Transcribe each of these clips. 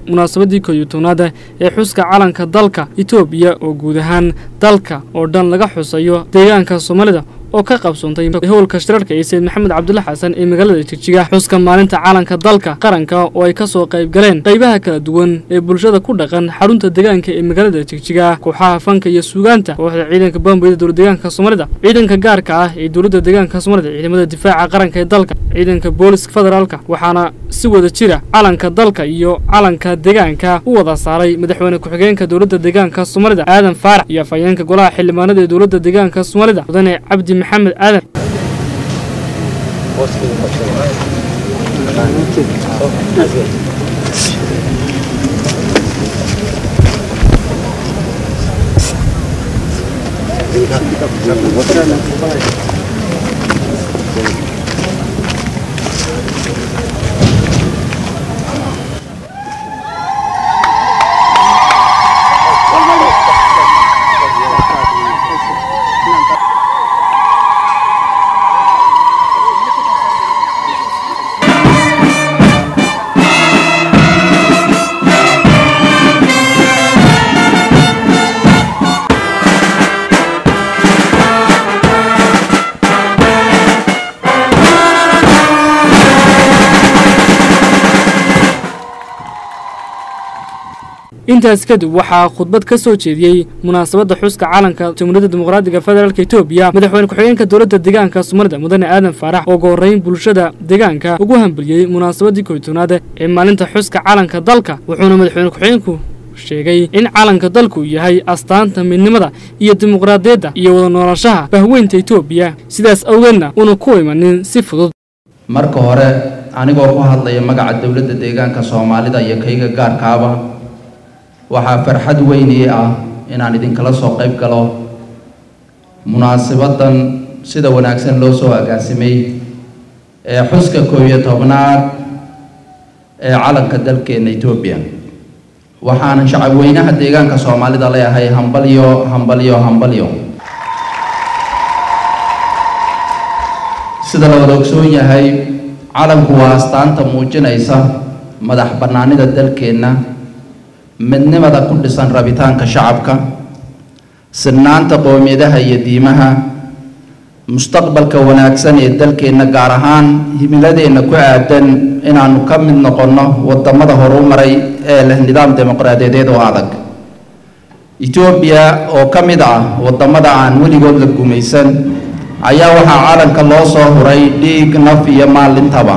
munaasabadii kooyo tobnaada ee xuska calanka dalka itoobiya oo guud ahaan dalka oo dhan laga xusayo deegaanka soomaalida oo ka qabsoontay howlka shirarka ee sayid maxamed cabdulla xasan ee magaalada jigjiga xuska maalinta calanka dalka qaranka oo ay ka soo qayb galeen qaybaha kala duwan ee bulshada ku dhaqan xarunta deegaanka ee magaalada jigjiga kooxaha fanka iyo suugaanta kooxda ciidanka bamboyda dowla deegaanka soomaalida ciidanka gaarka ah ee dowladda deegaanka soomaalida ciidamada difaaca qaranka ee dalka ciidanka booliska federaalka waxaana si wada jira calanka dalka iyo calanka deegaanka u wada saaray madaxweyne ku-xigeenka dowladda deegaanka soomaalida aadan faarax iyo afhayeenka golaha xildhibaanada ee dowladda deegaanka soomaalida mudane cabdi maxamed aadan intaas kadib waxaa khudbad ka soo jeediyey munaasabadda xuska calanka jamhuuriyadda dimuqraadiga federaalk etoobiya madaxweyne ku-xigeenka dowladda deegaanka soomaalida mudane aadan faarax oo uga horreyn bulshada deegaanka ugu hambaliyey munaasabaddii koytoonaad ee maalinta xuska calanka dalka wuxuuna madaxweyne ku-xigeenku sheegay in calanka dalku yahay astaanta midnimada iyo dimuqraadiyadda iyo wada noolaanshaha bahweynta etoobiya sidaas awgeedna una ku imanin si fudud marka hore anigoo ku hadlaya magaca dowladda deegaanka soomaalida iyo kayga gaarkaaba waxaa farxad weyn ii ah inaan idinkala soo qayb galo munaasabaddan sida wanaagsan loo soo agaasimay ee xuska koob iyo tobnaad ee calanka dalkeenna etoobiya waxaanan shacabweynaha deegaanka soomaalida leeyahay hambalyo hambalyo hambalyo sida la wada ogsoon yahay calanku waa astaanta muujinaysa madax bannaanida dalkeenna midnimada ku dhisan rabitaanka shacabka sinnaanta qoomiyadaha iyo diimaha mustaqbalka wanaagsan ee dalkeenna gaar ahaan himiladeenna ku aadan inaannu ka mid noqonno wadamada horu maray ee leh nidaam dimuqraadiyadeed oo adag etoobiya oo ka mid ah wadamada aan weligood la gumaysan ayaa waxaa calanka loo soo huray dhiig naf iyo maalintaba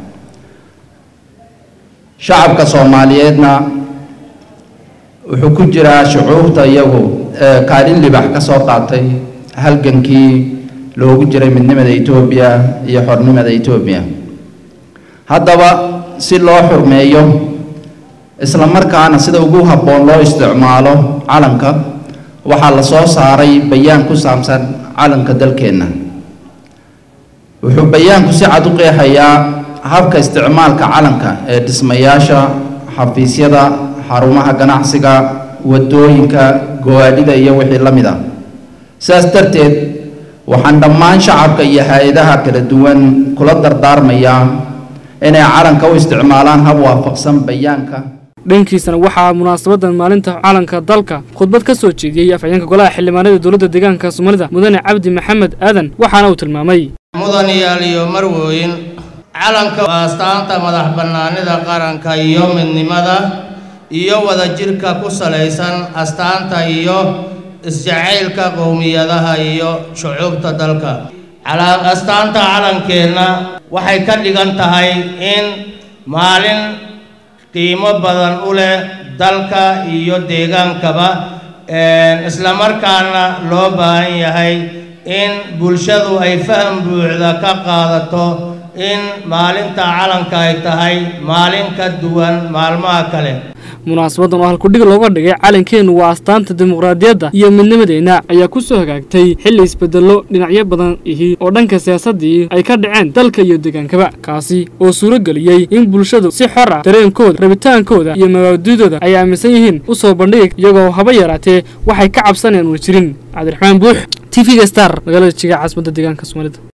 shacabka soomaaliyeedna wuxuu ku jiraa shucuurta iyagu kaalin libax ka soo qaatay halgankii loogu jiray midnimada etoobiya iyo xornimada etoobiya haddaba si loo xurmeeyo isla markaana sida ugu habboon loo isticmaalo calanka waxaa la soo saaray bayaan ku saabsan calanka dalkeenna wuxuu bayaanku si cad u qeexayaa habka isticmaalka calanka ee dhismayaasha xafiisyada xarumaha ganacsiga wadooyinka go-aadhida iyo wixii la mid ah sidaas darteed waxaan dhammaan shacabka iyo hay-adaha kala duwan kula dardaarmayaa inay calanka u isticmaalaan hab waafaqsan bayaanka dhankiisana waxaa munaasabadan maalinta calanka dalka khudbad ka soo jeediyey afhayeenka golaha xildhibaanada dowladda deegaanka soomaalida mudane cabdi maxamed aadan waxaana uu tilmaamay mudanayaal iyo marwooyin calanka waa astaanta madax bannaanida qaranka iyo midnimada iyo wadajirka ku salaysan astaanta iyo isjacaylka qowmiyadaha iyo shucuubta dalka astaanta calankeenna waxay ka dhigan tahay in maalin qiimo badan u leh dalka iyo deegaankaba islamarkaana loo baahan yahay in bulshadu ay faham buuxda ka qaadato in maalinta calanka ay tahay maalin ka duwan maalmaha kale munaasabadan oo halkudhig looga dhigay calankeennu waa astaanta dimuqraadiyadda iyo midnimadeenna ayaa ku soo hagaagtay xilli isbedello dhinacyo badan ihi oo dhanka siyaasaddii ay ka dhaceen dalka iyo deegaankaba kaasi oo suuro geliyey in bulshadu si xor ah dareenkooda rabitaankooda iyo mabaadidooda ay aaminsan yihiin u soo bandhigi iyagoo haba yaraatee waxay ka cabsanayaan una jirin cabdiraxmaan buux t v-ga star magaalada jiga caasimada deegaanka soomaalida